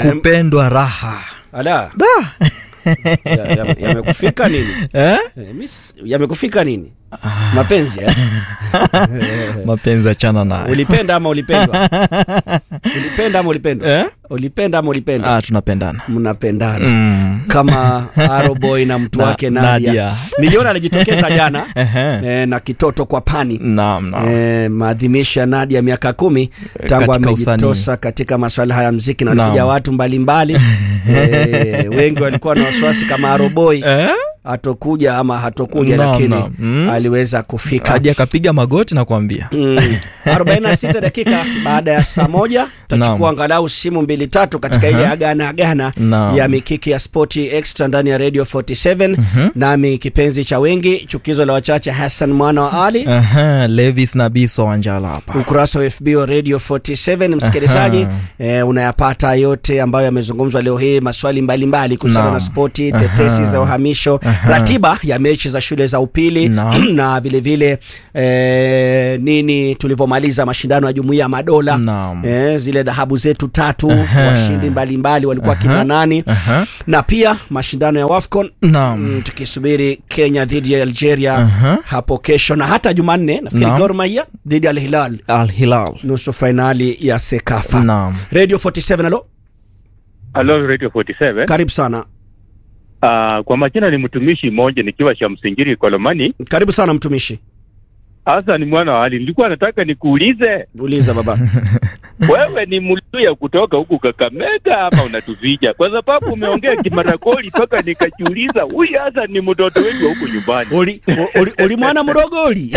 kupendwa raha ala da ya- ya- yamekufika nini eh? Eh, miss, yamekufika nini mapenzi eh? mapenzi achana nayo ulipenda ama ulipendwa ulipenda ama ulipendwa eh? ulipenda ama ulipendwa ah, tunapendana mnapendana mm. kama Aroboy na mtu Na- wake Nadia. Nadia. Niliona alijitokeza jana Ehe. eh, na kitoto kwa pani naam naam eh, maadhimisho ya Nadia miaka kumi tangu katika amejitosa usanii. katika masuala haya ya mziki na Naam. walikuja watu mbalimbali eh, wengi walikuwa na wasiwasi kama Aroboy eh? hatokuja ama hatokuja Naam, lakini naam. Mm. aliweza kufika hadi akapiga magoti na kuambia Mm. 46 dakika baada ya saa moja tutachukua Naam. angalau simu mbili tatu katika ile agana agana Naam. ya mikiki ya spoti extra ndani ya radio 47 nami kipenzi cha wengi chukizo la wachache hassan mwana wa ali Aha, levis na biso wanjala hapa ukurasa wa fb wa radio 47 msikilizaji Aha. eh, unayapata yote ambayo yamezungumzwa leo hii maswali mbalimbali kuhusiana Naam. na spoti tetesi Aha. za uhamisho ratiba ya mechi za shule za upili Naam. na vilevile eh, nini tulivyomaliza mashindano ya jumuiya ya madola Naam. eh, zile dhahabu zetu tatu Aha. washindi mbalimbali walikuwa kina nani Aha. na pia mashindano ya wafcon naam Mm, tukisubiri kenya dhidi ya algeria Aha. hapo kesho na hata jumanne nafikiri Naam. Gor Mahia dhidi ya al hilal al hilal nusu fainali ya sekafa naam radio 47 alo Hello Radio 47. karibu sana Uh, kwa majina ni mtumishi mmoja nikiwa Shamsingiri Kolomani. karibu sana mtumishi Hasa ni mwana wa hali. Nilikuwa nataka nikuulize uliza baba wewe ni Mluya kutoka huku Kakamega ama unatuvija? Kwa sababu umeongea Kimarakoli mpaka nikajiuliza huyu hasa ni mtoto wetu wa huku nyumbani. uli, uli, uli mwana mdogoli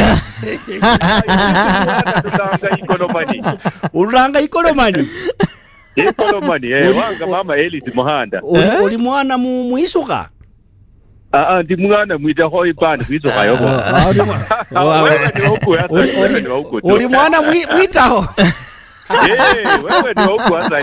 Tutanga Ikolomani. ulanga ikolomani Ikolomani eh, wanga mama Elis Muhanda. uli, Eh? uli mwana mu, muisuka Ah ah ndi mwana mwita hoi bana kwizo kayobo. Ah, uli mwa- Wewe ni wa huku hasa, Uli- wewe uli- ni wa huku. uli mwana mwi- mwitaho Eh, wewe ni wa huku hasa.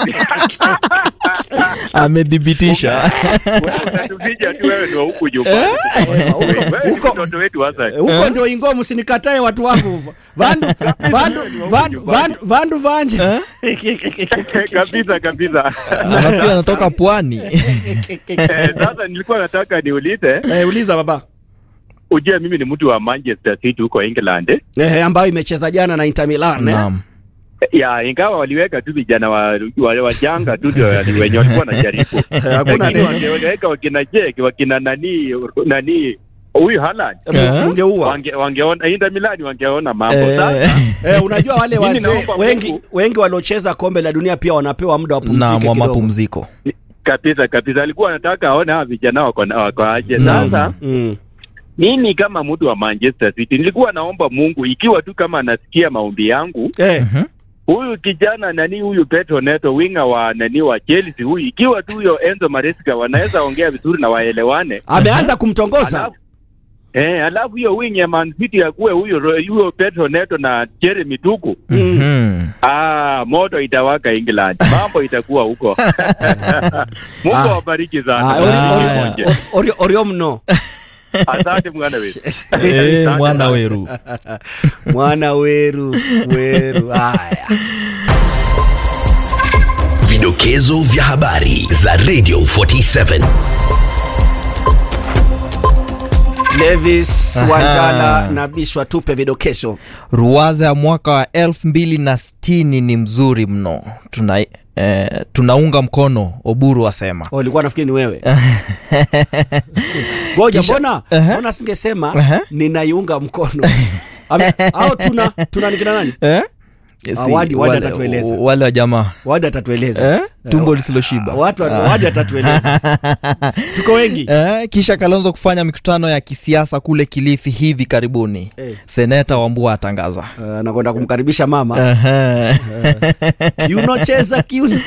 amedhibitisha Wewe unatuvija tu wewe ni wa huku nyumbani. Wewe ni Huko- mtoto wetu hasa. huko ndio ingo msinikatae watu wangu vandu vandu vandu vandu vandu vanje kabisa kabisa. nafikiri anatoka pwani Eh, Sasa nilikuwa nataka niulize, eh, uliza baba ujue mimi ni mtu wa Manchester City huko England. eh, ambayo imecheza jana na Inter Milan eh? naam Ya, ingawa waliweka tu vijana wa, wa, wajanga tu ndio wali- wenye walikuwa wanajaribu. hakuna Lakini neno. wangeweka wakina Jake, wakina nani nani huyu Haaland Mu- mungeua wange, wangeona Inter Milan wangeona mambo Eh, sasa. eh, unajua wale Mimi wazee naomba wengi Mungu- wengi waliocheza kombe la dunia pia wanapewa muda wa naam pumzike wa kidogo mapumziko kabisa kabisa, alikuwa anataka aone hawa vijana wako na- wako aje. Naam. Sasa mm. mimi kama mtu wa Manchester City nilikuwa naomba Mungu, ikiwa tu kama anasikia maombi yangu, eh, huyu kijana nani, huyu Petro Neto winga wa nani wa Chelsea huyu, ikiwa tu huyo Enzo Maresca wanaweza ongea vizuri na waelewane, ameanza kumtongoza alafu eh, alafu hiyo wing ya Man City akuwe huyo huyo Petro Neto na Jeremy Tuku, Mhm. ah, moto itawaka England, mambo itakuwa huko. Mungu Ah. awabariki Ah, sana. ori- Ah. ori- ori- ori- orio mno Asante mwana wetu. Eh, mwana weru mwana weru weru haya Vidokezo vya habari za Radio 47. Levis Aha. Wanjala na Biswa tupe vidokezo ruwaza ya mwaka wa elfu mbili na sitini ni mzuri mno tuna, eh, tunaunga mkono oburu asema Oh, ulikuwa nafikiri ni wewe ngoja Kisha- mbona Aha. mbona singesema Aha. ninaiunga mkono Ame- au tuna tuna nikina nani eh? Ah, Wadi- Wadi wale, atatueleza. wale wa jamaa wadi atatueleza eh? tumbo lisiloshiba watu wadi atatueleza tuko wengi Eh, kisha Kalonzo kufanya mikutano ya kisiasa kule Kilifi hivi karibuni. Eh. Seneta Wambua atangaza. Uh, nakwenda kumkaribisha mama Ehe. kiuno cheza kiuno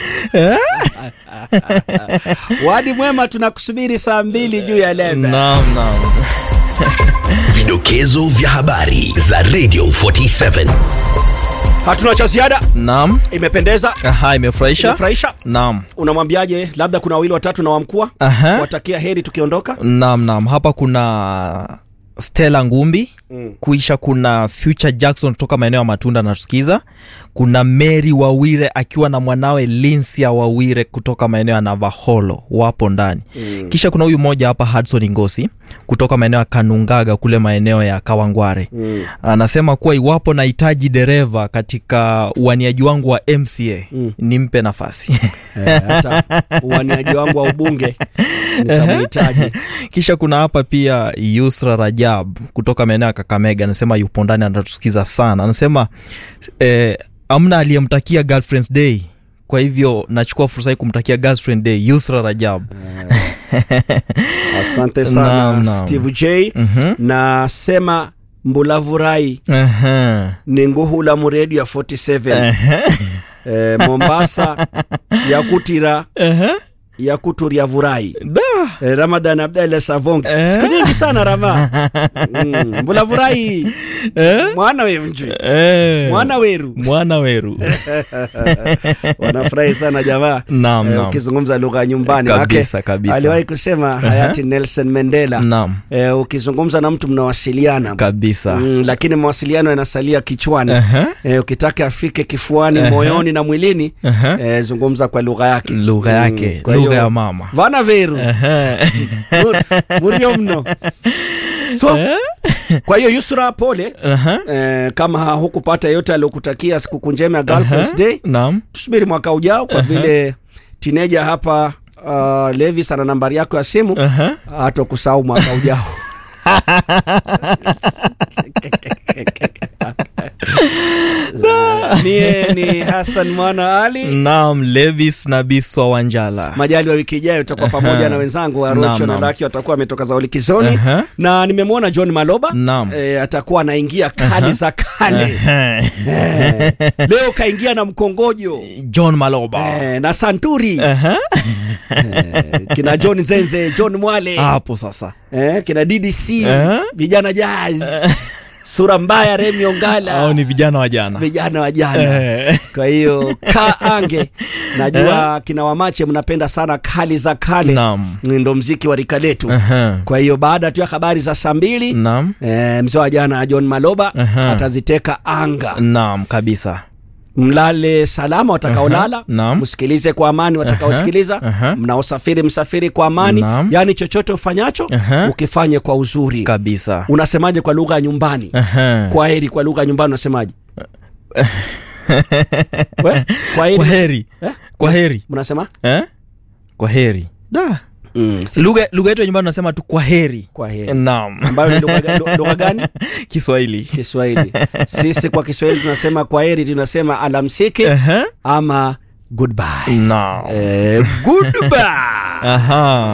wadi mwema tunakusubiri saa mbili juu ya lebe Naam, naam. Vidokezo vya habari za Radio 47. hatuna cha ziada Naam. imependeza Aha, imefurahisha. imefurahisha Naam. unamwambiaje labda kuna wawili watatu na wamkua Aha. watakia heri tukiondoka Naam, naam. Hapa kuna Stella Ngumbi Mm. kuisha kuna future jackson kutoka maeneo ya matunda natusikiza kuna mary wawire akiwa na mwanawe linsia wawire kutoka maeneo ya navaholo wapo ndani Mm. kisha kuna huyu mmoja hapa hudson ngosi kutoka maeneo ya kanungaga kule maeneo ya kawangware Mm. anasema kuwa iwapo nahitaji dereva katika uaniaji wangu wa mca Mm. nimpe nafasi Eh, hata uwaniaji wangu wa ubunge nitamhitaji kisha kuna hapa pia yusra rajab kutoka maeneo ya kakamega anasema yupo ndani anatusikiza sana anasema eh, amna aliyemtakia girlfriends day kwa hivyo nachukua fursa hii kumtakia girlfriend day yusra rajab asante sana Naam, naam. steve j Mhm. nasema mbulavurai Aha. ni nguhula muredio ya 47 eh, mombasa yakutira Aha. yakuturia vurai Da. eh, ramadan abdalla savong Eh. siku nyingi sana rama mm, mbulavurai Eh? mwana weru nju Eh. mwana weru mwana weru wanafurahi sana jamaa Naam, Eh, naam. ukizungumza lugha ya nyumbani Kabisa, Maake, kabisa. aliwahi kusema hayati nelson mandela naam eh, ukizungumza na mtu mnawasiliana kabisa mm, lakini mawasiliano yanasalia kichwani Aha. eh, ukitaka afike kifuani Aha. moyoni na mwilini Aha. eh, zungumza kwa lugha yake lugha yake kwa lugha hiyo- ya mama vana veru Aha. Mur- murio mno so kwa hiyo yusra pole Aha. eh, kama hukupata yote aliokutakia sikukuu njema ya Girlfriend's Day naam tusubiri mwaka ujao kwa vile tineja hapa uh, levis ana nambari yako ya simu Aha. hata kusahau mwaka ujao mie ni hasan mwana ali naam levis na biswa wanjala majali wa wiki ijayo utakuwa pamoja na wenzangu Naam, arocho na naam. laki watakuwa wametoka za ulikizoni Aha. na nimemwona john maloba Naam. e, atakuwa anaingia kali za kale Aha. Eh, leo kaingia na mkongojo john maloba e, na santuri Aha. Eh, kina john zenze john mwale hapo sasa eh, kina ddc Eh? vijana jazz sura mbaya remi ongala au ni vijana wa jana vijana wa jana Eh. kwa hiyo ka ange najua kina wamache mnapenda sana kali za kale Naam. ndo mziki wa rika letu Aha. kwa hiyo baada tu ya habari za saa mbili naam eh, mzee wa jana john maloba Aha. ataziteka anga naam kabisa mlale salama watakaolala Aha, naam. msikilize kwa amani watakaosikiliza aha. mnaosafiri msafiri kwa amani Naam. yaani chochote ufanyacho Aha. ukifanye kwa uzuri kabisa unasemaje kwa lugha ya nyumbani Aha. kwa heri kwa lugha ya nyumbani unasemaje We? kwa heri kwa heri Eh? kwa heri mnasema eh? kwa heri da mm. lugha lugha yetu ya nyumbani unasema tu kwa heri kwa heri naam ambayo ni lugha ga- lugha gani kiswahili kiswahili sisi kwa kiswahili tunasema kwa heri tunasema alamsiki Aha. ama goodbye naam eh, goodbye aha